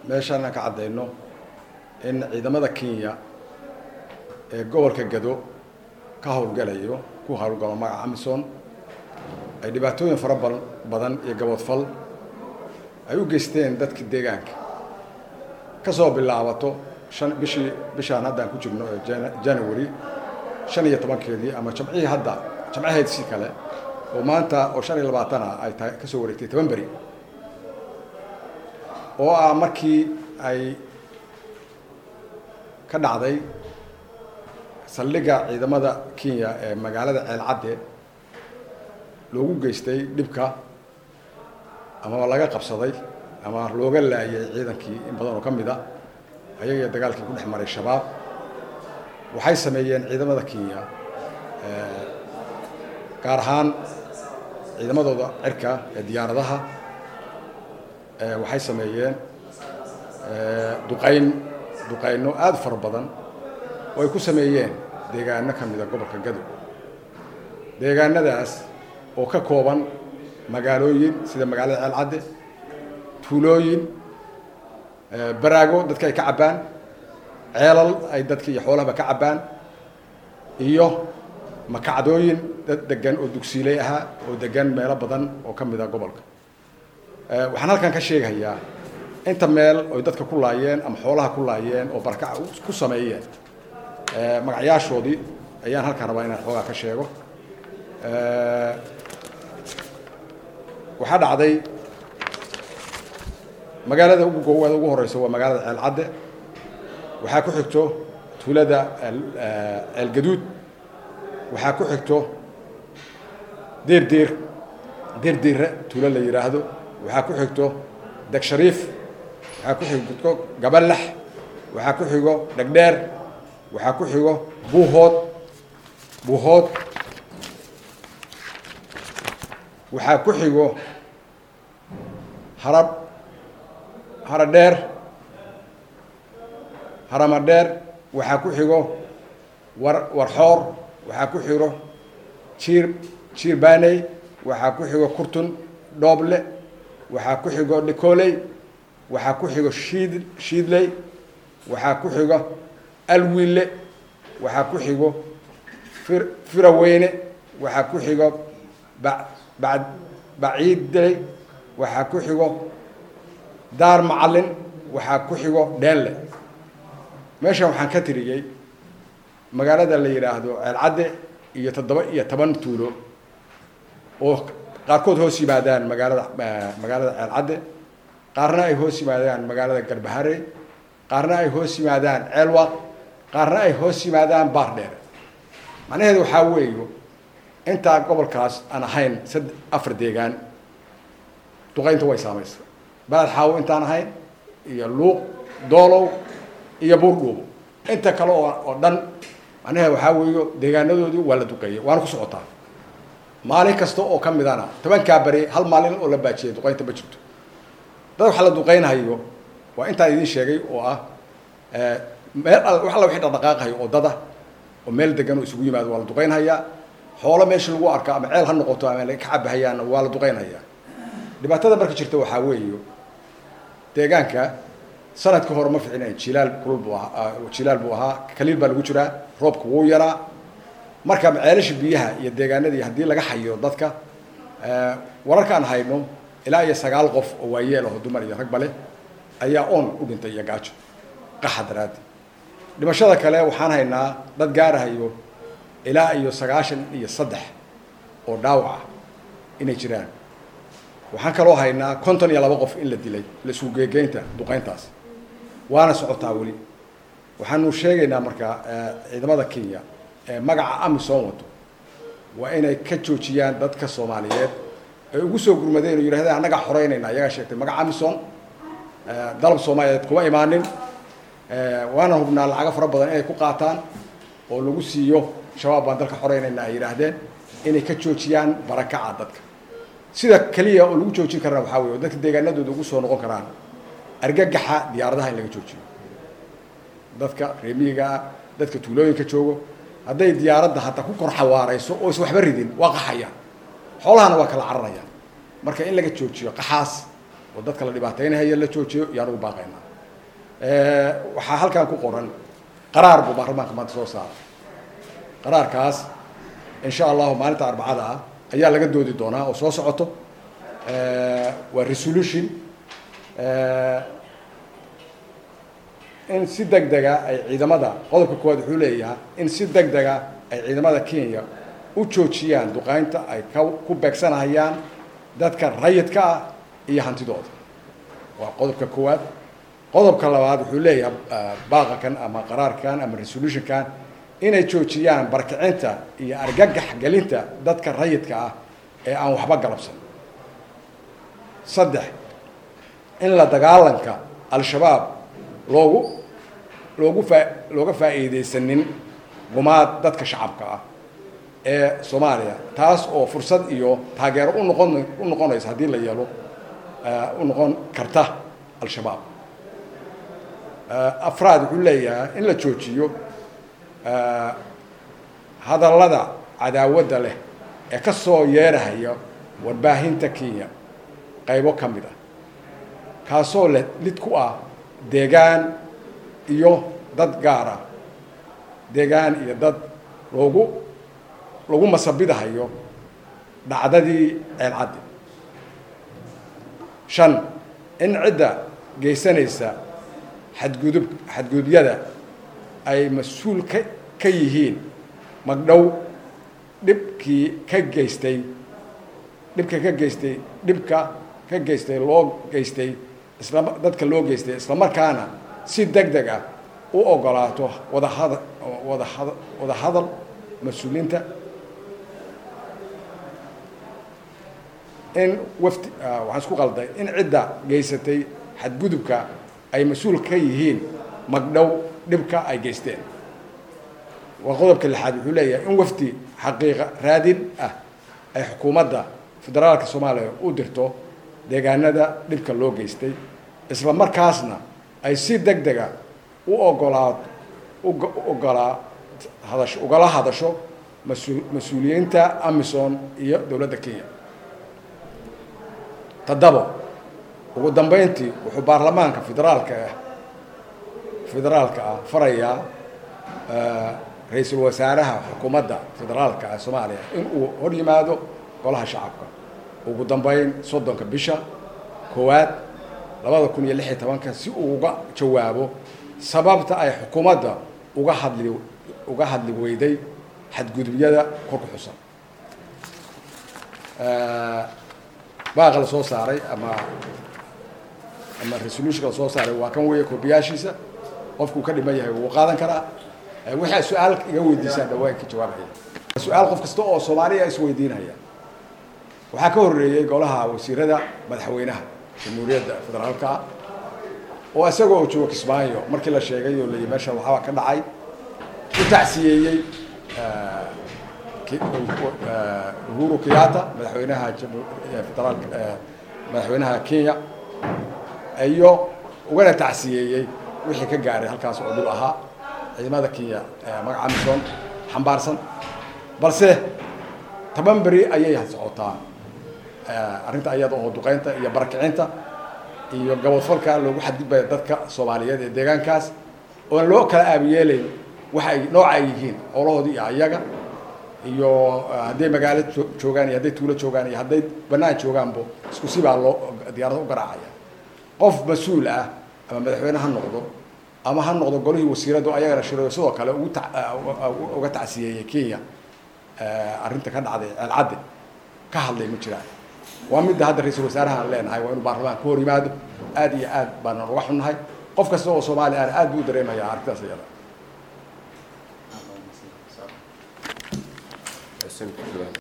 meeshaana ka caddayno in ciidamada kenya ee gobolka gado ka howlgalayo ku howlgalo magaca amison ay dhibaatooyin fara ba badan iyo gaboodfal ay u geysteen dadka deegaanka ka soo bilaabato shan bishii bishaan haddaan ku jirno ee january shan iyo tobankeedii ama jamcihii hadda jamcaheedsi kale oo maanta oo shan iyo labaatana ay tahay ka soo wareegtay toban beri oo ah markii ay ka dhacday saldhigga ciidamada kenya ee magaalada ceelcadde loogu geystay dhibka ama laga qabsaday ama looga laayay ciidankii in badan oo ka mid a ayaga dagaalkii ku dhex maray shabaab waxay sameeyeen ciidamada kenya gaar ahaan ciidamadooda cirka ee diyaaradaha waxay sameeyeen duqayn duqayno aada fara badan oo ay ku sameeyeen deegaano ka mida gobolka gadow deegaanadaas oo ka kooban magaalooyin sida magaalada ceelcadde tuulooyin baraago dadka ay ka cabbaan ceelal ay dadka iyo xoolahaba ka cabbaan iyo makacdooyin dad degan oo dugsiiley ahaa oo degan meelo badan oo ka mid a gobolka waxaan halkan ka sheegayaa inta meel oy dadka ku laayeen ama xoolaha ku laayeen oo barakac ku sameeyeen magacyaashoodii ayaan halkaan rabaa inaan xoogaa ka sheego waxaa dhacday magaalada ugu goowaada ugu horeysa waa magaalada ceelcadde waxaa ku xigto tuulada ceelgaduud waxaa ku xigto deerdeer deerdeere tuulo la yidhaahdo waxaa ku xigto deg shariif waxaa ku xigto gabalax waxaa ku xigo dhegdheer waxaa ku xigo buuhood buuhood waxaa ku xigo harab haradheer haramadheer waxaa ku xigo war warxoor waxaa ku xigo jiir jiir baaney waxaa ku xigo kurtun dhooble waxaa ku xigo dhikoley waxaa ku xigo shiid shiidley waxaa ku xigo alwiille waxaa ku xigo fir firaweyne waxaa ku xigo ba ba baciiddey waxaa ku xigo daar macallin waxaa ku xigo dheenle meeshan waxaan ka tiriyey magaalada la yidhaahdo ceelcadde iyo toddoba iyo toban tuulo oo qaarkood hoos yimaadaan magaalada magaalada ceelcadde qaarna ay hoos yimaadaan magaalada garbahare qaarna ay hoos yimaadaan ceelwaq qaarna ay hoos yimaadaan baardheer macnaheedu waxaa weeyo intaa gobolkaas aan ahayn sad afar deegaan duqaynta way saamaysa baled xaawo intaan ahayn iyo luuq doolow iyo buurdhuubo inta kale oo oo dhan macnaheedu waxaa weeyo deegaanadoodii waa la duqeeyay waana ku socotaa maalin kasta oo ka midana tobankaa beri hal maalin oo la baajiyay duqaynta ma jirto dad waxa la duqaynhayo waa intaan idiin sheegay oo ah meel wax alla wixii dhaqdhaqaaqayo oo dada oo meel degan oo isugu yimaado waa la duqaynhayaa xoolo meesha lagu arko ama ceel ha noqoto ama ka cabahayaanna waa la duqaynhayaa dhibaatada marka jirta waxaa weeyo deegaanka sanadkii hore ma ficinayn jilaal kulul buu ahaa jilaal buu ahaa kaliil baa lagu jiraa roobka wuu yaraa marka ceelasha biyaha iyo deegaanadii haddii laga hayo dadka wararkaan hayno ilaa iyo sagaal qof oo waayeel aho dumar iyo ragba leh ayaa oon u dhintay iyo gaajo qaxa daraaddi dhimashada kale waxaan haynaa dad gaarahayo ilaa iyo sagaashan iyo saddex oo dhaawac ah inay jiraan waxaan kaloo haynaa konton iyo laba qof in la dilay la isku geegeynta duqayntaas waana socotaa weli waxaanu sheegaynaa markaa ciidamada kenya ee magaca amisom wato waa inay ka joojiyaan dadka soomaaliyeed ay ugu soo gurmadeen oo yidhahdeen annagaa xoreynayna ayagaa sheegtay magaca amisom dalab soomaaliyeed kuma imaanin waana hubnaa lacago fara badan inay ku qaataan oo lagu siiyo shabaab baan dalka xoreynayna ay yidhaahdeen inay ka joojiyaan barakaca dadka sida keliya oo lagu joojin karana waxaa wey oo dadka deegaanadooda ugu soo noqon karaan argagaxa diyaaradaha in laga joojiyo dadka reemiyiga ah dadka tuulooyinka joogo hadday diyaaradda hataa ku kor xawaarayso oo is waxba ridin waa qaxayaan xoolahana waa kala cararayaan marka in laga joojiyo qaxaas oo dadka la dhibaataynahaya la joojiyo yaan ugu baaqaynaa waxaa halkan ku qoran qaraar buu baarlamaanka maanta soo saaray qaraarkaas insha allahu maalinta arbacada ah ayaa laga doodi doonaa oo soo socoto waa resolution in si deg dega ay ciidamada qodobka koowaad wuxuu leeyahay in si deg dega ay ciidamada kenya u joojiyaan duqeynta ay ka ku beegsanahayaan dadka rayidka ah iyo hantidooda waa qodobka koowaad qodobka labaad wuxuu leeyahay baaqakan ama qaraarkan ama resolutionkan inay joojiyaan barkicinta iyo argagax gelinta dadka rayidka ah ee aan waxba galabsan saddex in la dagaalanka al-shabaab loogu loogu faa looga faa'iidaysanin gumaad dadka shacabka ah ee soomaaliya taas oo fursad iyo taageero u noqon u noqonaysa haddii la yeelo u noqon karta al-shabaab afraad wuxuu leeyahay in la joojiyo hadallada cadaawadda leh ee ka soo yeerahaya warbaahinta kenya qaybo ka mid ah kaasoo leh lid ku ah deegaan iyo dad gaara deegaan iyo dad loogu lagu masabidahayo dhacdadii ceelcaddi shan in cidda geysanaysa xadgudub xadgudubyada ay mas-uul ka ka yihiin magdhow dhibkii ka geystay dhibka ka geystay dhibka ka geystay loo geystay isla dadka loo geystay isla markaana si deg deg ah u ogolaato wadahada wadahada wada hadal mas-uuliyiinta in wafdi waxaan isku qalday in cidda geysatay xadgudubka ay mas-uul ka yihiin magdhow dhibka ay geysteen waa qodobka lixaad wuxuu leeyahay in wafdi xaqiiqa raadin ah ay xukuumadda federaalka soomaaliya u dirto deegaanada dhibka loo geystay isla markaasna ay si deg dega u ogolaa ogolaa hadash ugala hadasho masu mas-uuliyiinta amison iyo dowladda kenya toddabo ugu dambeyntii wuxuu baarlamaanka federaalka ah federaalka ah farayaa ra-iisul wasaaraha xukuumadda federaalka ah soomaaliya in uu hor yimaado golaha shacabka ugu dambeyn soddonka bisha koowaad labada kun iyo lix iyo tobanka si uu uga jawaabo sababta ay xukuumadda uga hadli uga hadli weyday xadgudubyada kor ku xusan baaqa la soo saaray ama ama resolutionka la soo saaray waa kan weeye koobiyaashiisa qofkuu ka dhiman yahay wuu qaadan karaa waxaa su-aal iga weydiisaan dhawaan ka jawaabaya su-aal qof kasta oo soomaaliya isweydiinaya waxaa ka horreeyey golaha wasiirada madaxweynaha jamhuuriyadda federaalka ah oo isagoo joogo kismaayo markii la sheegay oo layi meesha waxaa ka dhacay u tacsiyeeyey uhuru kenyatta madaxweynaha federaalka madaxweynaha kenya iyo ugana tacsiyeeyey wixii ka gaaray halkaas oo dhib ahaa ciidamada kenya magaca amison xambaarsan balse toban beri ayay socotaa arrinta iyada oo duqeynta iyo barakicinta iyo gabadfalka loogu xadgudbaya dadka soomaaliyeed ee deegaankaas oon loo kala aabiyeelayn waxa ay nooca ay yihiin xoolahoodii iyo ayaga iyo hadday magaalo joogaan iyo hadday tuulo joogaan iyo hadday banaan joogaanbo isku sibaa loo diyaarada u garaacaya qof mas-uul ah ama madaxweyne ha noqdo ama ha noqdo golihii wasiiradu ayagana shiro sidoo kale ugu ta uga tacsiyeeyey kenya arrinta ka dhacday ceelcadde ka hadlay ma jiraan waa midda hadda ra-iisul wasaaraha aan leenahay waa inuu baarlamaanka ka hor yimaado aad iyo aad baana uga xunnahay qof kasta oo soomaaliya ana aad buu u dareemaya arrintaas iyada